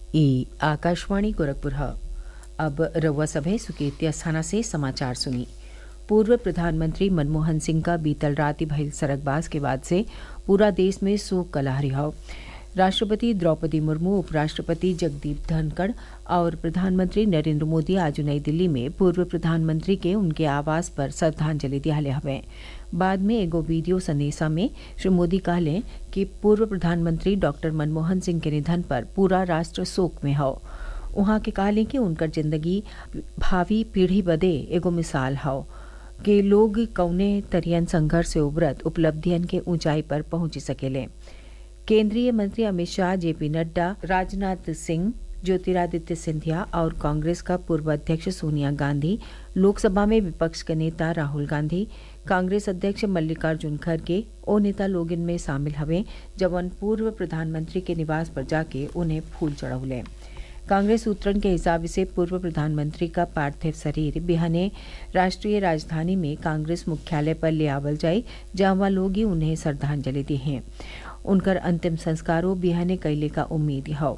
ई आकाशवाणी गोरखपुर है अब रउआ सभे सुकेतिया स्थाना से समाचार सुनी पूर्व प्रधानमंत्री मनमोहन सिंह का बीतल रात भइल सड़कबाज के बाद से पूरा देश में शोक का लहरी हौ राष्ट्रपति द्रौपदी मुर्मू उपराष्ट्रपति जगदीप धनखड़ और प्रधानमंत्री नरेंद्र मोदी आज नई दिल्ली में पूर्व प्रधानमंत्री के उनके आवास पर श्रद्धांजलि दियाले हवे बाद में एगो वीडियो संदेशा में श्री मोदी कहले कि पूर्व प्रधानमंत्री डॉक्टर मनमोहन सिंह के निधन पर पूरा राष्ट्र शोक में हौ उहाँ के कहले कि उनकर जिंदगी भावी पीढ़ी बदे एगो मिसाल हौ कि लोग कौने तरियन संघर्ष से उबरत उपलब्धियन के ऊंचाई पर पहुंच सकेले केंद्रीय मंत्री अमित शाह जेपी नड्डा राजनाथ सिंह ज्योतिरादित्य सिंधिया और कांग्रेस का पूर्व अध्यक्ष सोनिया गांधी लोकसभा में विपक्ष के नेता राहुल गांधी कांग्रेस अध्यक्ष मल्लिकार्जुन खड़गे ओ नेता लोग इनमें शामिल हवे जवन पूर्व प्रधानमंत्री के निवास पर जाके उन्हें फूल चढ़ौले कांग्रेस सूत्रन के हिसाब से पूर्व प्रधानमंत्री का पार्थिव शरीर बिहाने राष्ट्रीय राजधानी में कांग्रेस मुख्यालय पर ले आवल जाई जहां लोग ही उन्हें श्रद्धांजलि दी हैं उनकर अंतिम संस्कारों बिहाने कैले का उम्मीद हौ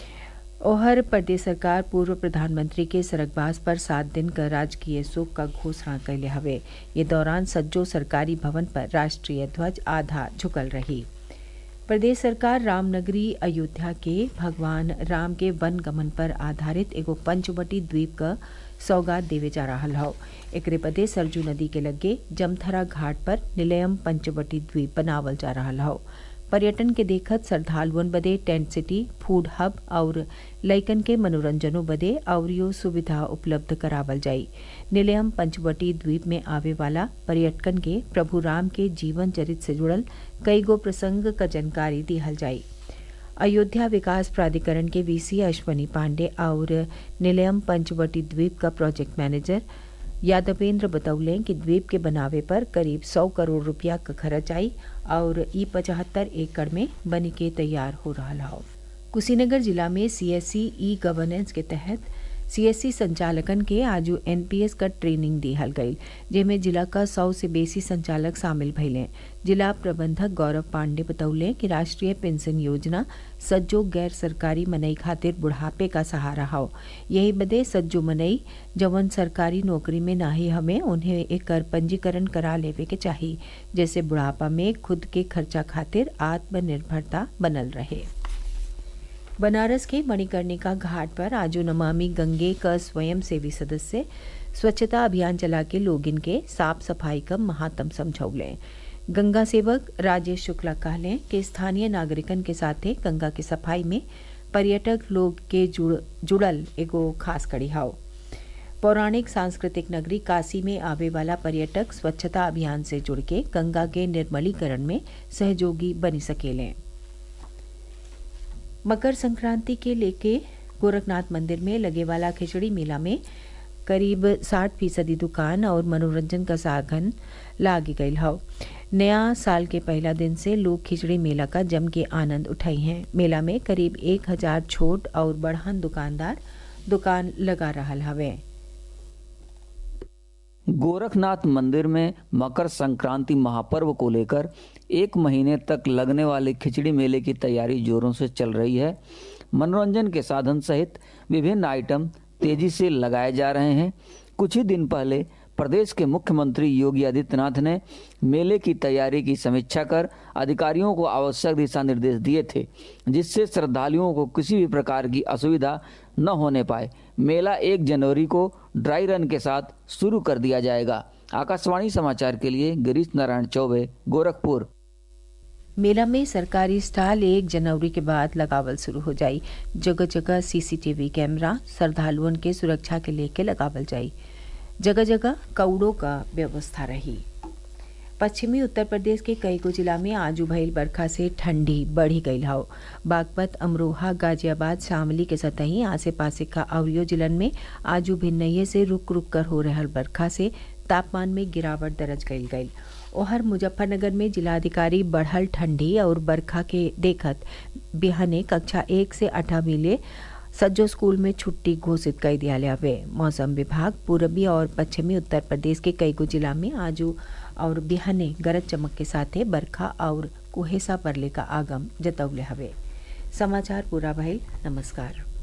ओहर प्रदेश सरकार पूर्व प्रधानमंत्री के सरकबाज पर सात दिन का राजकीय शोक का घोषणा कैले हवे ये दौरान सज्जो सरकारी भवन पर राष्ट्रीय ध्वज आधा झुकल रही प्रदेश सरकार रामनगरी अयोध्या के भगवान राम के वन गमन पर आधारित एगो पंचवटी द्वीप का सौगात देवे जा रहा हौ एकरे बदे सरजू नदी के लगे जमथरा घाट पर निलयम पंचवटी द्वीप बनावल जा रहा हौ पर्यटन के देखत श्रद्धालुअन बदे टेंट सिटी फूड हब और लइकन के मनोरंजनों बदे अवरियो सुविधा उपलब्ध करावल जाई निलयम पंचवटी द्वीप में आवे वाला पर्यटकन के प्रभु राम के जीवन चरित से जुड़ल कई गो प्रसंग का जानकारी दिहल जाई अयोध्या विकास प्राधिकरण के वीसी अश्वनी पांडे और निलयम पंचवटी द्वीप का प्रोजेक्ट मैनेजर यादवेंद्र बतौले कि द्वीप के बनावे पर करीब सौ करोड़ रुपया का खर्च आई और ई पचहत्तर एकड़ में बनी के तैयार हो रहा हो कुशीनगर जिला में सीएससी ई गवर्नेंस के तहत सीएससी संचालकन के आज एनपीएस का ट्रेनिंग दिहल गई जेमें जिला का सौ से बेसी संचालक शामिल भइले जिला प्रबंधक गौरव पांडे बतौले कि राष्ट्रीय पेंशन योजना सज्जो गैर सरकारी मनई खातिर बुढ़ापे का सहारा हो यही बदे सज्जो मनई जवन सरकारी नौकरी में नाही हमें उन्हें एक पंजीकरण करा लेवे के चाहिए जैसे बुढ़ापा में खुद के खर्चा खातिर आत्मनिर्भरता बनल रहे बनारस के मणिकर्णिका घाट पर आज नमामि गंगे का स्वयं सेवी सदस्य स्वच्छता अभियान चला के लोग इनके साफ सफाई का महात्म समझौले गंगा सेवक राजेश शुक्ला कहले कि स्थानीय नागरिकन के साथे गंगा के सफाई में पर्यटक लोग के जुड़ जुड़ल एगो खास कड़ी हाव पौराणिक सांस्कृतिक नगरी काशी में आवे वाला पर्यटक स्वच्छता अभियान से जुड़ के गंगा के निर्मलीकरण में सहयोगी बनी सकेलें मकर संक्रांति के लेके गोरखनाथ मंदिर में लगे वाला खिचड़ी मेला में करीब 60 फीसदी दुकान और मनोरंजन का साधन लाग गई हौ नया साल के पहला दिन से लोग खिचड़ी मेला का जम के आनंद उठाई हैं मेला में करीब एक हजार छोट और बढ़हन दुकानदार दुकान लगा रहा हवे गोरखनाथ मंदिर में मकर संक्रांति महापर्व को लेकर एक महीने तक लगने वाले खिचड़ी मेले की तैयारी जोरों से चल रही है मनोरंजन के साधन सहित विभिन्न आइटम तेजी से लगाए जा रहे हैं कुछ ही दिन पहले प्रदेश के मुख्यमंत्री योगी आदित्यनाथ ने मेले की तैयारी की समीक्षा कर अधिकारियों को आवश्यक दिशा निर्देश दिए थे जिससे श्रद्धालुओं को किसी भी प्रकार की असुविधा न होने पाए मेला एक जनवरी को ड्राई रन के साथ शुरू कर दिया जाएगा आकाशवाणी समाचार के लिए गिरीश नारायण चौबे गोरखपुर मेला में सरकारी स्टॉल एक जनवरी के बाद लगावल शुरू हो जाई जगह जगह सीसीटीवी कैमरा श्रद्धालुओं के सुरक्षा के लेके लगावल जाई जगह जगह कौड़ों का व्यवस्था रही पश्चिमी उत्तर प्रदेश के कई को जिला में आजू भइल बरखा से ठंडी बढ़ी गई हौ बागपत अमरोहा गाजियाबाद शामली के सतही आसे पासे का अवरियो जिलन में आजू भिन्नये से रुक रुक कर हो रहल बरखा से तापमान में गिरावट दर्ज कईल गई ओहर मुजफ्फरनगर में जिलाधिकारी बढ़ल ठंडी और बरखा के देखत बिहाने कक्षा एक से अठा मिले सज्जो स्कूल में छुट्टी घोषित कर दिया हवे मौसम विभाग पूर्वी और पश्चिमी उत्तर प्रदेश के कई गो जिला में आजू और बिहाने गरज चमक के साथे बरखा और कुहेसा परले का आगम जतौले हवे समाचार पूरा भइल नमस्कार